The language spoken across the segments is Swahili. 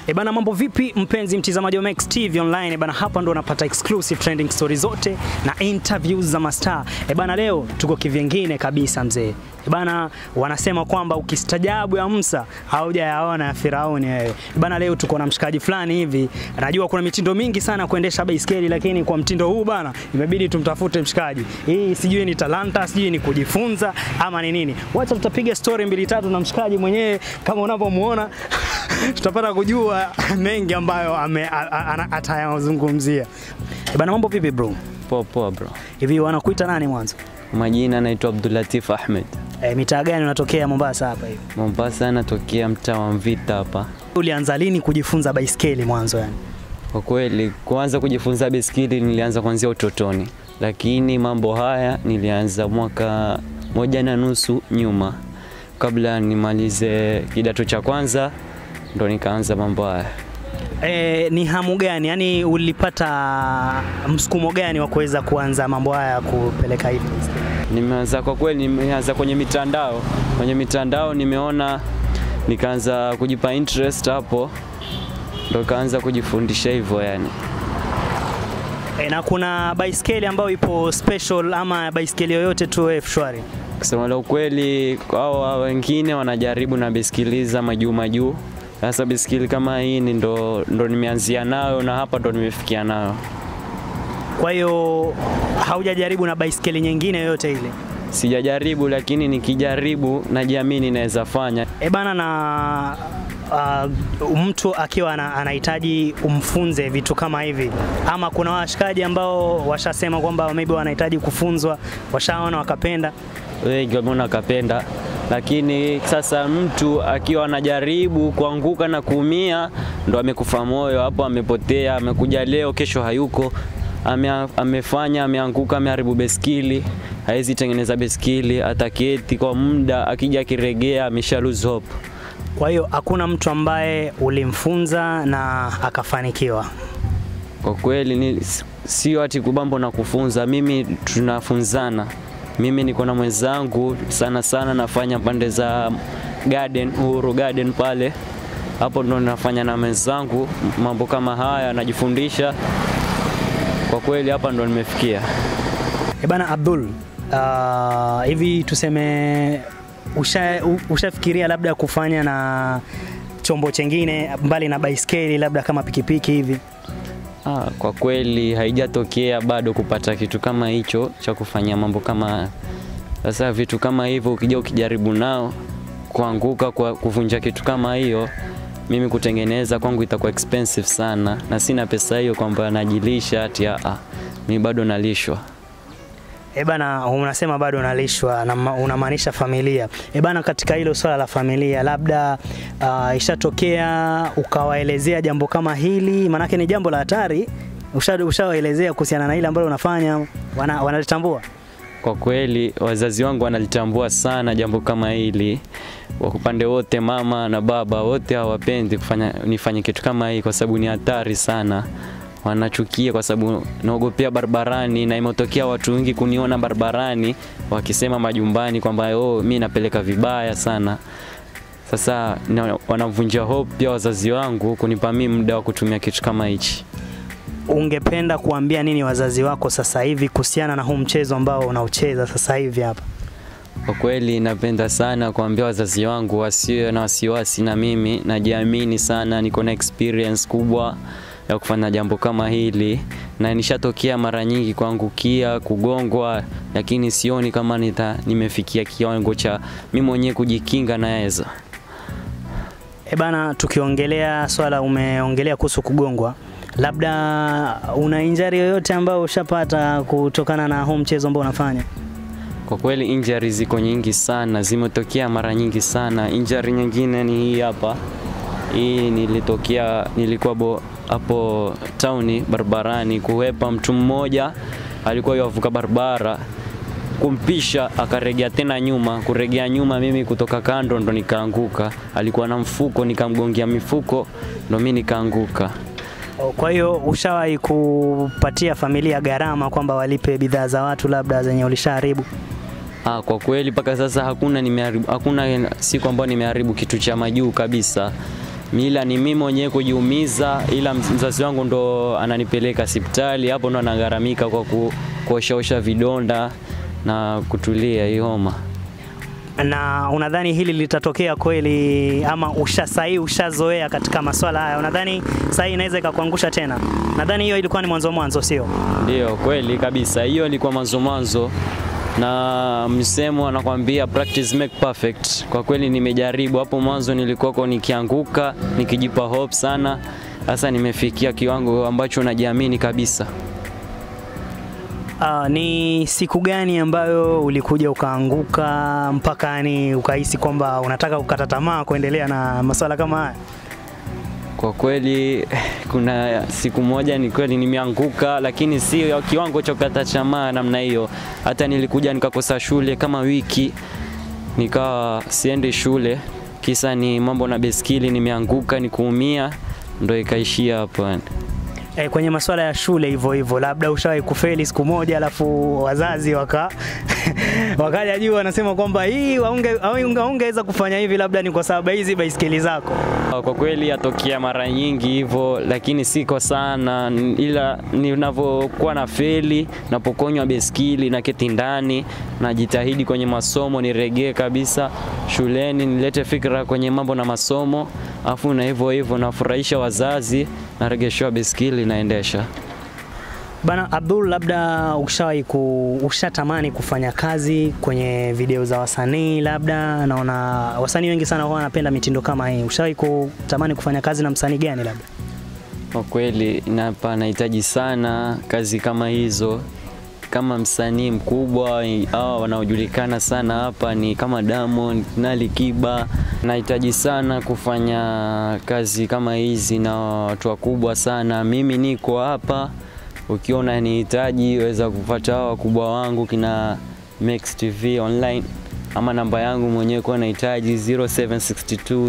E bana, mambo vipi mpenzi mtizamaji wa Max TV Online? E bana, hapa ndo unapata exclusive trending stories zote na interviews za mastaa. E bana, leo tuko kivyengine kabisa mzee. E bana, wanasema kwamba ukistajabu ya Musa haujayaona ya Firauni wewe. E bana, leo tuko na mshikaji fulani hivi. Najua kuna mitindo mingi sana kuendesha baiskeli, lakini kwa mtindo huu bana, imebidi tumtafute mshikaji. Hii sijui ni talanta, sijui ni kujifunza ama ni nini. Wacha tutapiga story mbili tatu na mshikaji mwenyewe kama unavyomuona tutapata kujua mengi ambayo ame- a- a- ana- atayazungumzia. E bana, mambo vipi bro? Poa poa bro. Hivi wanakuita nani mwanzo? Majina naitwa Abdulatif Ahmed. E, mitaa gani unatokea Mombasa hapa hivi? Mombasa, natokea mtaa wa Mvita hapa. Ulianza lini kujifunza baiskeli mwanzo yani? Kwa kweli, kuanza kujifunza baiskeli nilianza kuanzia utotoni, lakini mambo haya nilianza mwaka moja na nusu nyuma, kabla nimalize kidato cha kwanza ndo nikaanza mambo haya. E, ni hamu gani yani, ulipata msukumo gani wa kuweza kuanza mambo haya ya kupeleka hivi baiskeli? Nimeanza kwa kweli, nimeanza kwenye mitandao. Kwenye mitandao nimeona, nikaanza kujipa interest hapo, ndo kaanza kujifundisha hivyo yani. E, na kuna baiskeli ambayo ipo special ama baiskeli yoyote tu wewe shwari? Kusema la ukweli, hao wengine wanajaribu na baiskeli za majuu majuu. Sasa baiskeli kama hii ni ndo, ndo nimeanzia nayo na hapa ndo nimefikia nayo. Kwa hiyo haujajaribu na baiskeli nyingine yoyote ile? Sijajaribu, lakini nikijaribu najiamini naweza fanya. E bana, na uh, mtu akiwa ana- anahitaji umfunze vitu kama hivi, ama kuna washikaji ambao washasema kwamba maybe wanahitaji kufunzwa, washaona wakapenda. Wengi wameona wakapenda, lakini sasa mtu akiwa anajaribu kuanguka na kuumia, ndo amekufa moyo hapo, amepotea, amekuja leo, kesho hayuko, ame, amefanya, ameanguka, ameharibu beskili, hawezi tengeneza beskili, ataketi kwa muda, akija akiregea, amesha lose hope. Kwa hiyo hakuna mtu ambaye ulimfunza na akafanikiwa. Kwa kweli ni sio ati kubambo na kufunza, mimi tunafunzana. Mimi niko na mwenzangu sana sana, nafanya pande za garden, Uhuru Garden pale, hapo ndo nafanya na mwenzangu mambo kama haya, najifundisha. Kwa kweli hapa ndo nimefikia. E bana Abdul, uh, hivi tuseme usha, u- ushafikiria labda kufanya na chombo chengine mbali na baiskeli labda kama pikipiki hivi? Ah, kwa kweli haijatokea bado kupata kitu kama hicho cha kufanyia mambo kama haya. Sasa vitu kama hivyo ukija ukijaribu nao kuanguka kwa kuvunja kitu kama hiyo, mimi kutengeneza kwangu itakuwa expensive sana, na sina pesa hiyo kwamba najilisha ati ah, mimi bado nalishwa. E bana, unasema bado unalishwa na ma- unamaanisha familia. E bana, katika hilo swala la familia, labda uh, ishatokea ukawaelezea jambo kama hili, maanake ni jambo la hatari. Usha- Ushawaelezea kuhusiana na hili ambalo unafanya, wana, wanalitambua? Kwa kweli wazazi wangu wanalitambua sana jambo kama hili, kwa upande wote, mama na baba wote hawapendi kufanya nifanye kitu kama hii, kwa sababu ni hatari sana. Wanachukia kwa sababu naogopea barabarani, na imetokea watu wengi kuniona barabarani wakisema majumbani kwamba oh, mi napeleka vibaya sana. Sasa na- wanavunja hope pia wazazi wangu kunipa mimi muda wa kutumia kitu kama hichi. Ungependa kuambia nini wazazi wako sasa hivi kuhusiana na huu mchezo ambao unaucheza sasa hivi hapa? Kwa kweli napenda sana kuambia wazazi wangu wasiwe na wasiwasi na mimi, najiamini sana, niko na experience kubwa ya kufanya jambo kama hili, na nishatokea mara nyingi kuangukia, kugongwa, lakini sioni kama nita, nimefikia kiwango cha mimi mwenyewe kujikinga naweza. E bana, tukiongelea swala, umeongelea kuhusu kugongwa, labda una injury yoyote ambayo ushapata kutokana na huu mchezo ambao unafanya? Kwa kweli injury ziko nyingi sana, zimetokea mara nyingi sana. Injury nyingine ni hii hapa. Hii nilitokea, nilikuwa bo- hapo tauni barabarani kuhepa mtu mmoja alikuwa yavuka barabara kumpisha akaregea tena nyuma, kuregea nyuma, mimi kutoka kando ndo nikaanguka. Alikuwa na mfuko, nikamgongea mifuko, ndo mimi nikaanguka. Kwa hiyo ushawahi kupatia familia gharama kwamba walipe bidhaa za watu labda zenye ulishaharibu? Ah, kwa kweli mpaka sasa hakuna nimeharibu, hakuna siku ambayo nimeharibu kitu cha majuu kabisa. ila ni mimi mwenyewe kujiumiza, ila mzazi wangu ndo ananipeleka hospitali, hapo ndo anagharamika kwa ku, kuoshaosha vidonda na kutulia hii homa. Na unadhani hili litatokea kweli ama usha sahii ushazoea katika maswala haya? Unadhani sahii inaweza ikakuangusha tena? Nadhani hiyo ilikuwa ni mwanzo mwanzo, sio? Ndio kweli kabisa, hiyo ilikuwa mwanzo mwanzo, na msemo anakwambia practice make perfect. Kwa kweli nimejaribu hapo mwanzo, nilikuwako nikianguka nikijipa hope sana, sasa nimefikia kiwango ambacho najiamini kabisa. Uh, ni siku gani ambayo ulikuja ukaanguka mpaka ni ukahisi kwamba unataka kukata tamaa kuendelea na masuala kama haya? Kwa kweli kuna siku moja ni kweli nimeanguka, lakini sio kiwango cha kukata tamaa namna hiyo. Hata nilikuja nikakosa shule kama wiki, nikawa siendi shule, kisa ni mambo na beskili, nimeanguka nikuumia, ndo ikaishia hapo yani. E, kwenye masuala ya shule hivyo hivyo, labda ushawahi kufeli siku moja, alafu wazazi waka wakaja juu wanasema kwamba hii ungeweza kufanya hivi, labda ni kwa sababu hizi baisikeli zako. Kwa kweli yatokea mara nyingi hivyo, lakini siko sana, ila ninavyokuwa na feli, napokonywa beskili na keti ndani, najitahidi kwenye masomo niregee kabisa shuleni, nilete fikra kwenye mambo na masomo, afu na hivyo hivyo nafurahisha wazazi, naregeshewa beskili naendesha. Bana Abdul, labda ushawahi ku, ushatamani kufanya kazi kwenye video za wasanii? Labda naona wasanii wengi sana huwa wanapenda mitindo kama hii. Ushawahi kutamani kufanya kazi na msanii gani labda? Kwa kweli napa nahitaji sana kazi kama hizo, kama msanii mkubwa hawa wanaojulikana sana hapa ni kama Diamond na Alikiba. Nahitaji sana kufanya kazi kama hizi na watu wakubwa sana. Mimi niko hapa ukiona nihitaji weza kupata hao wakubwa wangu kina Max TV online ama namba yangu mwenyewe kwa nahitaji 0762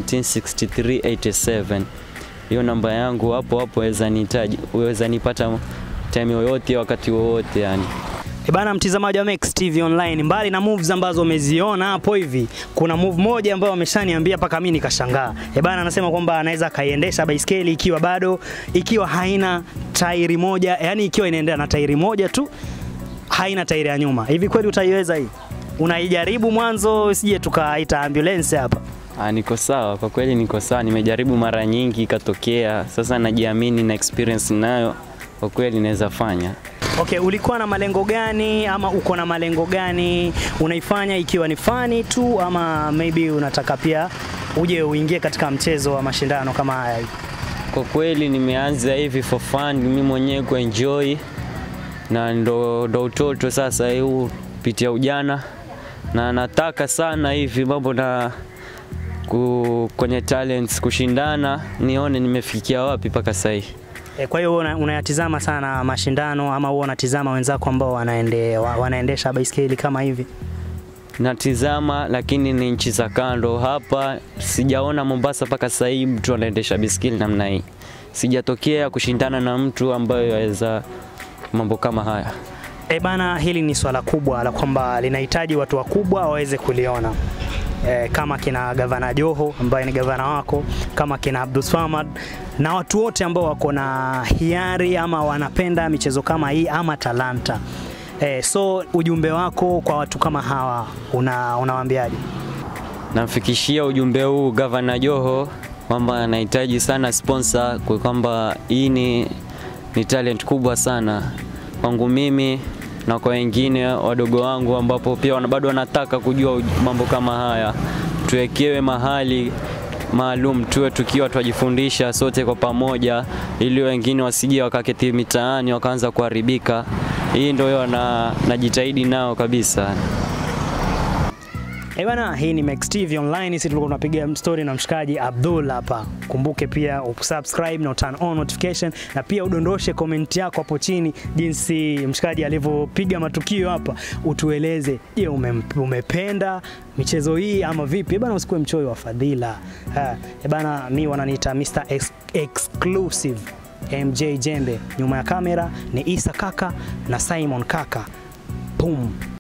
176387 hiyo namba yangu hapo hapo weza nihitaji weza nipata time yoyote wakati wowote yani. E bana, mtizamaji wa Max TV Online, mbali na moves ambazo umeziona hapo hivi, kuna move moja ambayo ameshaniambia mpaka mimi nikashangaa. E bana, anasema kwamba anaweza akaiendesha baiskeli ikiwa bado ikiwa haina tairi moja, yani ikiwa inaendea na tairi moja tu, haina tairi ya nyuma. Hivi kweli utaiweza hii? Unaijaribu mwanzo, usije tukaita ambulance hapa. Ah, niko sawa kwa kweli, niko sawa. Nimejaribu mara nyingi ikatokea, sasa najiamini na experience nayo, kwa kweli naweza fanya. Okay, ulikuwa na malengo gani ama uko na malengo gani? Unaifanya ikiwa ni fani tu ama maybe unataka pia uje uingie katika mchezo wa mashindano kama haya hivi? Kwa kweli nimeanza hivi for fun, mimi mwenyewe kuenjoy na ndo, ndo utoto sasa huu pitia ujana, na nataka sana hivi mambo na ku, kwenye talents kushindana, nione nimefikia wapi mpaka sasa hivi. E, kwa hiyo una- unayatizama sana mashindano ama huwa unatizama wenzako ambao wanaende, wa- wanaendesha baiskeli kama hivi? natizama lakini ni nchi za kando. Hapa sijaona Mombasa mpaka sasa hivi mtu anaendesha biskili namna hii, sijatokea kushindana na mtu ambaye aweza mambo kama haya. E bana, hili ni swala kubwa la kwamba linahitaji watu wakubwa waweze kuliona e, kama kina gavana Joho ambaye ni gavana wako, kama kina Abdul Swamad na watu wote ambao wako na hiari ama wanapenda michezo kama hii ama talanta. E, so ujumbe wako kwa watu kama hawa una unawaambiaje? Namfikishia ujumbe huu gavana Joho kwamba anahitaji sana sponsor, kwa kwamba hii ni, ni talent kubwa sana kwangu mimi na kwa wengine wadogo wangu, ambapo pia wana- bado wanataka kujua uj- mambo kama haya. Tuwekewe mahali maalum, tuwe tukiwa twajifundisha sote kwa pamoja, ili wengine wasije wakaketi mitaani wakaanza kuharibika. Hii ndio na najitahidi nao kabisa. Eh bana, hii ni Max TV Online. Sisi tulikuwa tunapiga story na mshikaji Abdul hapa. Kumbuke pia usubscribe na turn on notification na pia udondoshe comment yako hapo chini jinsi mshikaji alivyopiga matukio hapa. Utueleze, je, ume, umependa michezo hii ama vipi? Eh bana, usikuwe mchoyo wa fadhila. Ha, eh bana, mi wananiita Mr. Ex Exclusive MJ Jembe. Nyuma ya kamera ni Isa Kaka na Simon Kaka. Boom.